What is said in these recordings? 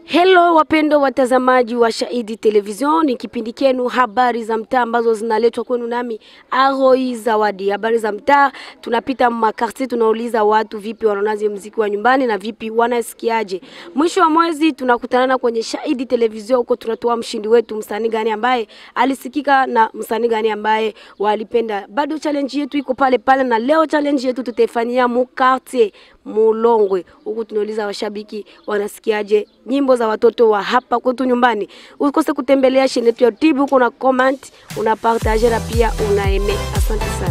Hello wapendo watazamaji wa Shahidi Television, ni kipindi kenu habari za mtaa ambazo zinaletwa kwenu nami Aroi Zawadi. Habari za mtaa, tunapita makarti, tunauliza watu vipi wanaonaje mziki wa nyumbani na vipi wanasikiaje. Mwisho wa mwezi tunakutanana kwenye Shahidi Television, huko tunatoa mshindi wetu, msanii gani ambaye alisikika na msanii gani ambaye walipenda. Bado challenge yetu iko pale pale, na leo challenge yetu tutaifanyia mu quartier Mulongwe. Huku tunauliza washabiki wanasikiaje nyimbo za watoto wa hapa kwetu nyumbani. Usikose kutembelea shine yetu ya YouTube, huko una comment, una partage na pia una eme. Asante sana.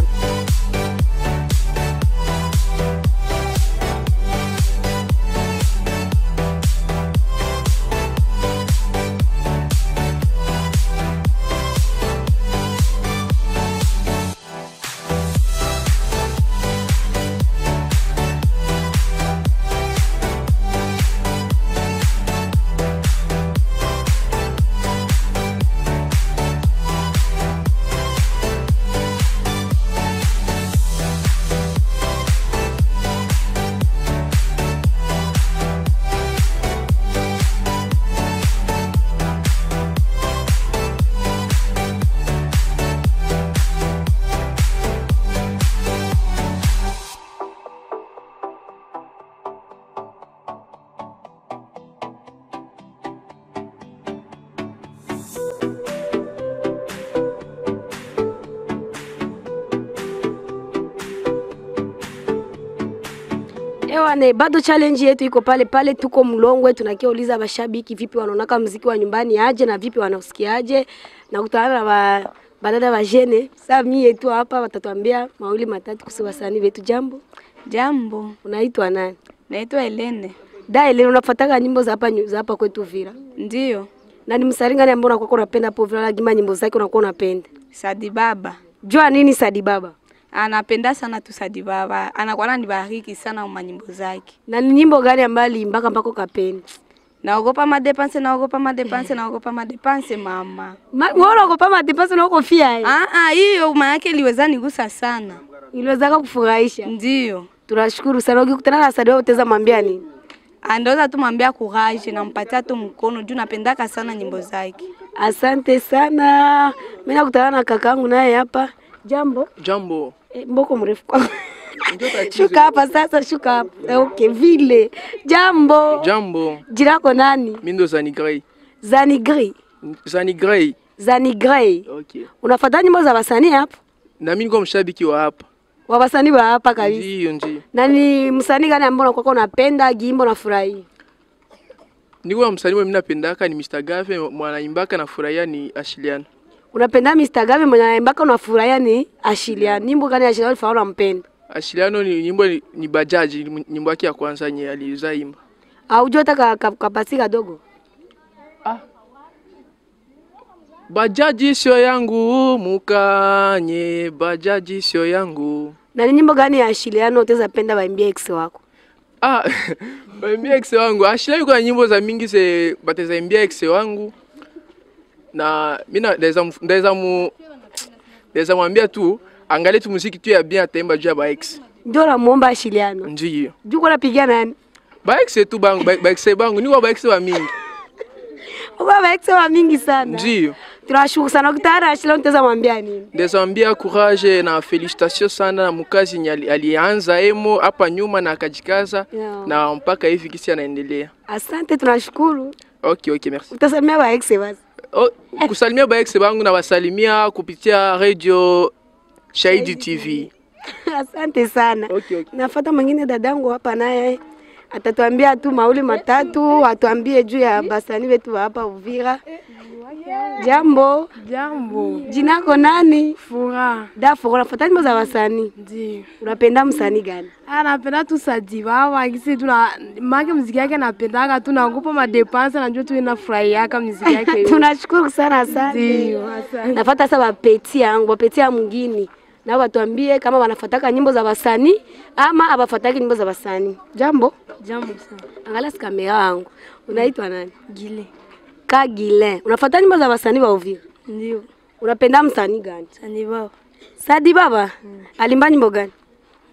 Ewane, bado challenge yetu iko pale pale, tuko Mlongwe, tunakiuliza mashabiki vipi wanaonaka mziki wa nyumbani aje na vipi wanausikiaje, na kutana na ba, badada wa jene saa mie tu hapa watatuambia mawili matatu kuhusu wasanii wetu. Jambo, Jambo, unaitwa nani? naitwa Helene. Da, ile unafuataka nyimbo za hapa za hapa kwetu Vira, Ndiyo, na ni msanii gani ambao unakuwa unapenda hapo Vira, lakini nyimbo zake unakuwa unapenda? Sadi Baba Jua nini Sadi Baba? anapenda sana tu Sadi Baba, anakuwa ananibariki sana kwa nyimbo zake. Na ni nyimbo gani ambayo aliimbaka mpaka ukapenda? Naogopa madepanse, naogopa madepanse, naogopa madepanse mama. Ma- Wewe unaogopa matipasi na uko fia eh? Ah ah, hiyo maana yake iliweza nigusa sana. Iliwezaka kufurahisha. Ndiyo, Tunashukuru sana. Ukikutana na Sadi wewe utaweza mwambia nini? andoza tu mwambia courage, nampatia tu mkono juu napendaka sana nyimbo zake. Asante sana. Mimi nakutana na kakaangu naye hapa. Jambo. Jambo. E, mboko mrefu kwa. Ndio tatizo. Shuka hapa sasa, shuka hapa. Eh, Okay, vile. Jambo. Jambo. Jina lako nani? Mimi ndo Zani Grey. Zani Grey. Zani Grey. Zani Grey. Okay. Unafuata nyimbo za wasanii hapa? Na mimi niko mshabiki wa hapa. Wa wasanii wa hapa kabisa. Ndio, ndio. Na ni msanii gani ambao unakuwa unapenda gimbo na furahi? Niko na msanii mimi napendaka ni Mr. Gave, mwanaimbaka na furahia ni Ashiliana. Unapenda Mr. Gavi mwenye anaimbaka unafurahia ni Ashilia. Nyimbo gani ya Ashilia ulifanya unampenda? Ashiliano ni nyimbo ni, ni Bajaji, ni nyimbo yake ya kwanza yenye alizaimba. Au jua hata ka- ka- kapasi kadogo? Bajaji sio yangu mukanye, bajaji sio yangu. Na ni nyimbo gani ya Ashiliano utaweza penda waimbie ex wako? Ah, baimbia ex wangu. Ashila yuko na nyimbo za mingi ze batazaimbia ex wangu. Na mimi naweza mf- naweza mu naweza mwambia tu angalie tu muziki tu ya bien ataimba juu ya ba ex. Ndio namuomba Ashiliano. Ndio. Juu kwa napigia nani? Ba ex tu bangu, ba, ba ex bangu ni kwa ba ex wa mingi. Uba ba ex wa mingi sana. Ndio. Tunashukuru sana ukitana na Ashiliano utaweza mwambia nini? Naweza mwambia courage na felicitation sana na mkazi yenye ali- alianza emo hapa nyuma na akajikaza Yeah. na mpaka hivi kisi anaendelea. Asante, tunashukuru. Okay, okay, merci. Utasamia ba ex basi. Oh, kusalimia ba ex bangu na wasalimia kupitia radio Shahidi TV. Asante sana. Okay, okay. Nafuata mwingine dadangu hapa naye atatuambia tu mauli matatu, atuambie juu ya basani wetu wa hapa Uvira. Jambo, Jambo, jina lako nani? furaha. Dafo, unafuata nyimbo za wasanii. Ndio. Unapenda msanii gani? Ah, napenda tu Sadi Baba kisi tu na make muziki yake napendaka tu naogopa madepanse najua tu inafurahiaka muziki yake. Tunashukuru sana, asante. Ndio, asante. Nafuata sasa bapeti yangu, bapeti ya mwingine. Na watuambie kama wanafuataka nyimbo za wasanii ama abafuataki nyimbo za wasanii. Jambo, Jambo sana. angalia si kamera yangu. Unaitwa nani? Gile. Kagile. Unafuata nyimbo za wasanii wa Uvira? Ndio. Unapenda msanii gani? Sadi Baba. Sadi Baba. Alimba nyimbo gani?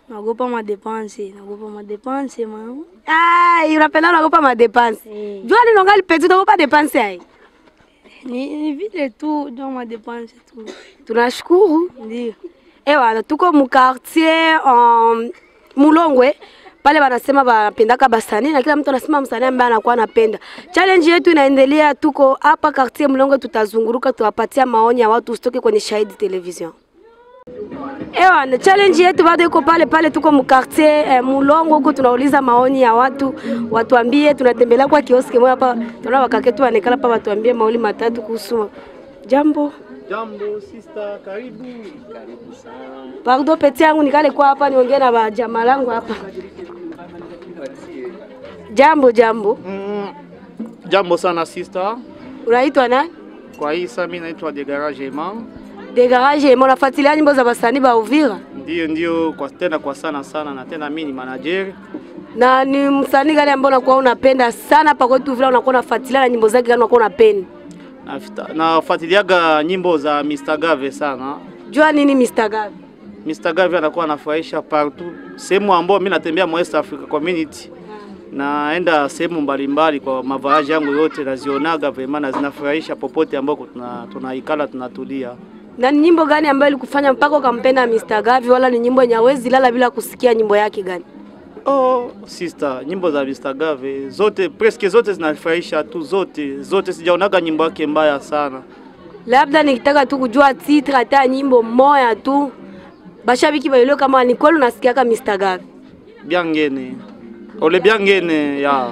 naogopa madepanse, naogopa madepanse mama. Ai, unapenda unaogopa madepanse. Eh. Jua nini ungali petit unaogopa depanse ai? Ni, ni vile tu ndio madepanse tu, Tunashukuru. ndio Ewa, tuko mu quartier um, Mulongwe pale wanasema wanapendaka basanii na kila mtu anasema msanii ambaye anakuwa anapenda. Challenge yetu inaendelea, tuko hapa quartier Mulongwe, tutazunguruka tuwapatia maoni ya watu usitoke kwenye Shahidi Television. Ewa, na challenge yetu bado iko pale pale, tuko mu quartier eh, Mulongwe huko, tunauliza maoni ya watu, watuambie. Tunatembelea kwa kioski moja hapa, tunaona wakaketu wanekala hapa, watuambie maoni matatu kuhusu jambo Jambo sister, karibu. Karibu sana. Pardon peti yangu nikale kwa hapa niongee na bajama langu hapa. Jambo jambo. Mm, jambo sana sister. Unaitwa nani? Kwa hii saa mimi naitwa De Garage Eman. De Garage, mbona unafuatilia nyimbo za wasanii ba Uvira? Ndio ndio kwa tena kwa sana sana na tena mimi ni manager. Na ni msanii gani ambao unakuwa unapenda sana hapa kwetu Uvira, unakuwa unafuatilia na nyimbo zake gani unakuwa unapenda? Nafita- Nafuatiliaga nyimbo za Mr. Gave sana. Jua nini Mr. Gabi? Mr. Gave anakuwa anafurahisha partout. Sehemu ambayo mimi natembea mu West Africa Community. Naenda sehemu mbalimbali kwa mavazi yangu yote nazionaga vema na zinafurahisha popote ambako tuna tunaikala tunatulia. Na ni nyimbo gani ambayo ilikufanya mpaka ukampenda Mr. Gavi, wala ni nyimbo yenye hawezi lala bila kusikia nyimbo yake gani? Oh, sister, nyimbo za Mr. Gave zote presque zote zinafurahisha tu, zote zote, sijaonaga nyimbo yake mbaya sana. Labda nikitaka tu kujua titre hata nyimbo moya tu, bashabiki baelewe kama ni kweli unasikiaka Mr. Gavi. Biangene ole biangene ya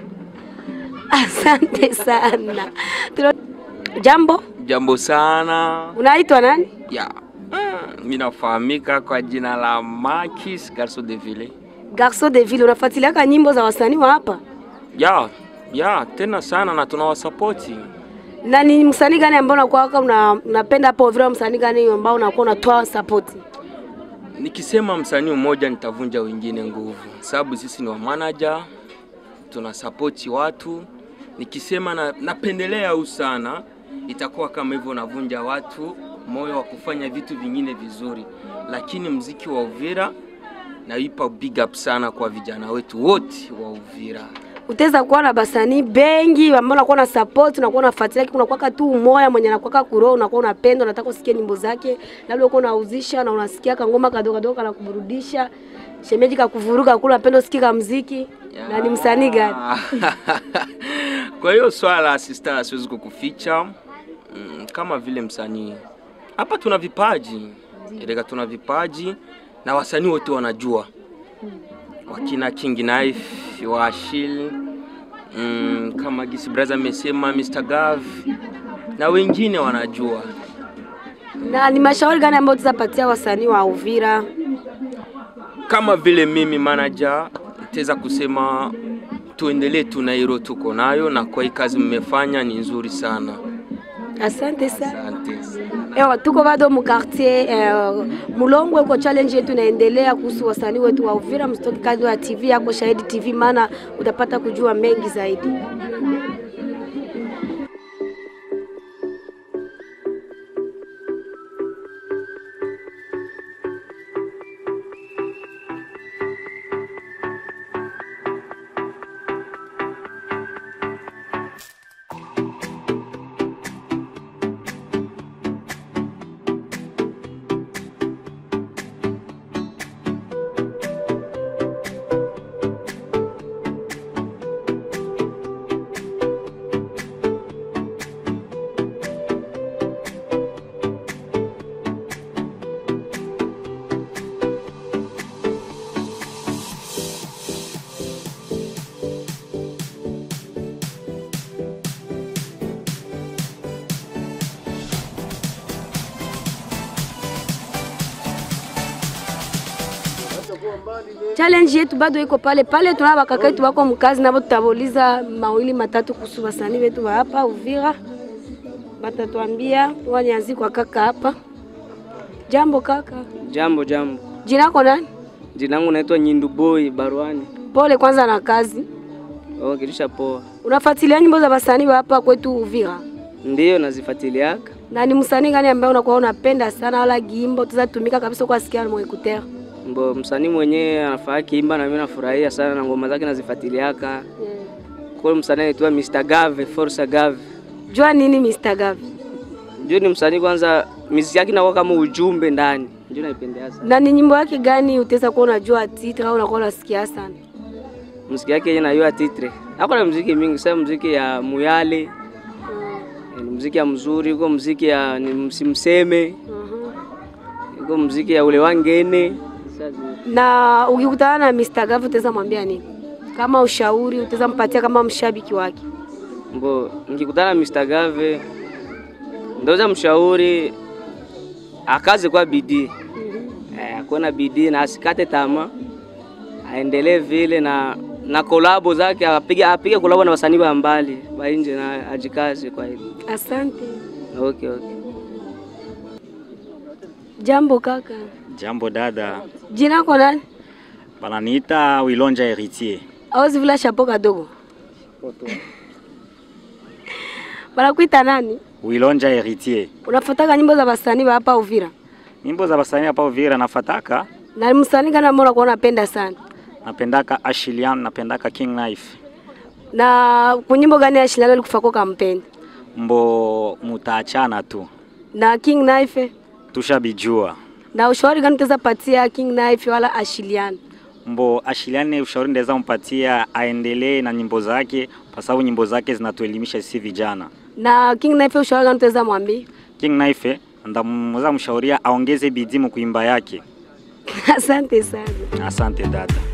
Asante sana. Tulo- Jambo, Jambo sana unaitwa nani? ya mm, mi nafahamika kwa jina la Marquis Garso de Ville. Garso de Ville, unafuatiliaka nyimbo za wasanii wa hapa? Ya ya tena sana na tunawasapoti. Na ni msanii gani ambao unakuwa una, unapenda hapo Uvira? Msanii gani ambao unakuwa unatoa support? Nikisema msanii mmoja nitavunja wengine nguvu, sababu sisi ni wa manager, tunasapoti watu. Nikisema na, napendelea au sana, itakuwa kama hivyo navunja watu moyo wa kufanya vitu vingine vizuri, lakini mziki wa Uvira naipa big up sana kwa vijana wetu wote wa Uvira. Utaweza kuwa na basanii bengi ambao unakuwa na support, unakuwa unafuatilia, unakuwa tu umoya mwenye anakuwa kuroho, unakuwa unapenda, unataka usikie nyimbo zake, labda uko unauzisha na unasikia kangoma kadogo kadogo kana kuburudisha, shemeji kakuvuruga kula, unapenda usikie ka muziki. Na ni msanii gani? Kwa hiyo swala la sister siwezi kukuficha mm, kama vile msanii hapa tuna vipaji Erega tuna vipaji na wasanii wote wanajua wakina King Knife wa Ashil mm, kama Gisi Braza amesema Mr. Gav na wengine wanajua. Na ni mashauri gani ambayo tutapatia wasanii wa Uvira? Kama vile mimi manager nitaweza kusema tuendelee tu na hilo tuko nayo, na kwa hii kazi mmefanya ni nzuri sana. Asante sana. Asante sana. Ewa, tuko bado mu quartier eh, Mulongwe kwa challenge yetu inaendelea kuhusu wasanii wetu wa Uvira. Msitoke kando ya TV yako Shahidi TV, maana utapata kujua mengi zaidi. Challenge yetu bado iko pale pale, tuna bakaka yetu wako mkazi, nabo tutauliza mawili matatu kuhusu wasanii wetu wa hapa Uvira, batatuambia. Wanianzi kwa kaka hapa. Jambo kaka, Jambo jambo, jina lako nani? jina langu naitwa Nyindu Boy Barwani. Pole kwanza na kazi. Oh, kilisha poa. Unafuatilia nyimbo za wasanii wa hapa kwetu Uvira, Ndiyo nazifuatiliaka. na ni msanii gani ambaye unakuwa unapenda sana, wala gimbo tuzatumika kabisa kwa sikia mwekutea? Mbo msanii mwenyewe anafaa kiimba na mimi nafurahia sana na ngoma zake nazifuatiliaka. Kwa hiyo msanii anaitwa Mr. Gave, Forza Gave. Jua nini Mr. Gavi? Njoo ni msanii kwanza, muziki yake inakuwa kama ujumbe ndani. Njoo naipendea sana. Na ni nyimbo yake gani utaweza kuwa unajua titre au unakuwa unasikia sana? Muziki yake yeye nayo titre. Hako na muziki mingi, sasa muziki ya Muyale. Eh, Ni muziki ya mzuri, uko muziki ya ni msimseme. Uko muziki ya ule wangene. Sasa Na ukikutana na Mr. Gavi utaweza mwambia nini? Kama ushauri utaweza mpatia kama mshabiki wake. Mbo nikikutana na Mr. Gave ndoweza mshauri akaze kwa bidii eh, akuwe na bidii na asikate tamaa, aendelee vile na na kolabo zake apige apige kolabo na wasanii wa mbali wa nje na ajikaze kwa hilo. Asante. Okay, okay. Jambo kaka. Jambo dada, Jina lako nani? bananiita Wilonja Heritier. Awezi vula chapeau kadogo. Banakuita nani? Wilonja Heritier. Unafuataka nyimbo za wasanii wa hapa Uvira? Nyimbo za basanii hapa Uvira nafataka, Na msanii gani ambao unakuwa unapenda sana? napendaka Ashilian, napendaka King Knife. Na kwa nyimbo gani ya Shilalo alikufako kampeni? Mbo mutaachana tu, Na King Knife? tushabijua. Na ushauri gani utaweza patia King Knife wala Ashilian? Mbo Ashilian, ushauri ndaweza mpatia aendelee na nyimbo zake, kwa sababu nyimbo zake zinatuelimisha sisi vijana. Na King Knife ushauri gani utaweza mwambia? King Knife ndamweza mshauria aongeze bidii mu kuimba yake. Asante sana. Asante dada.